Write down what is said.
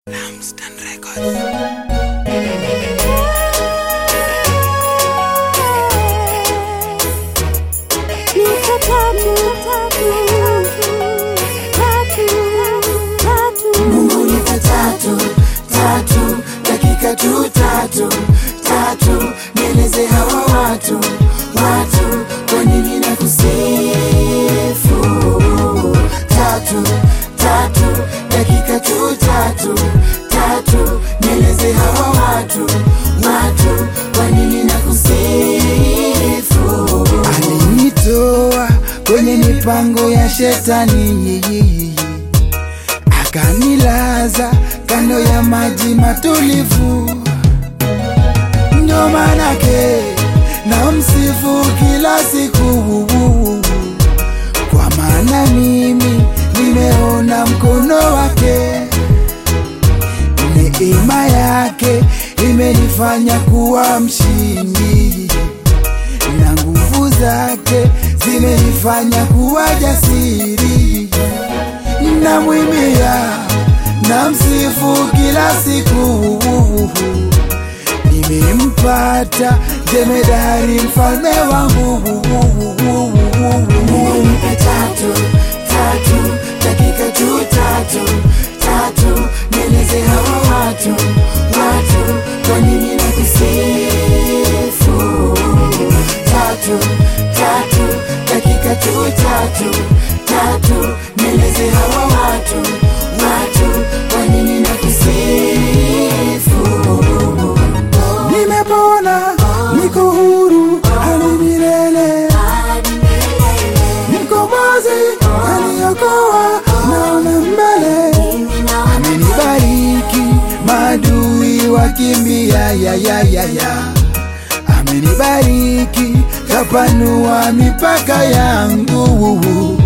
Lampstand Records. Mungu nipe tatu tatu dakika tu tatu tatu, nieleze hawa watu watu kwa nini na kusifu tatu tatu dakika tu tatu tatu, nieleze hawa watu watu kwa nini na kusifu alinitoa kwenye mipango ya shetani akanilaza kando ya maji matulivu, ndo manake na msifu kila siku, kwa maana mimi nimeona mkono wake, neema yake imenifanya kuwa mshindi na nguvu zake zimenifanya kuwa jasiri namwimbia na msifu kila siku nimempata jemedari mfalme wangu Nipe tatu tatu dakika tu tatu tatu nieleze hawa watu watu kwa nini na kusifu tatu tatu dakika tu tatu tatu nieleze hawa watu watu kwa nini na kusifu nimepona niko huru hadi milele mkombozi aliokoa naona mbele amenibariki madui wakimbia ya ya ya ya amenibariki kapanua mipaka yangu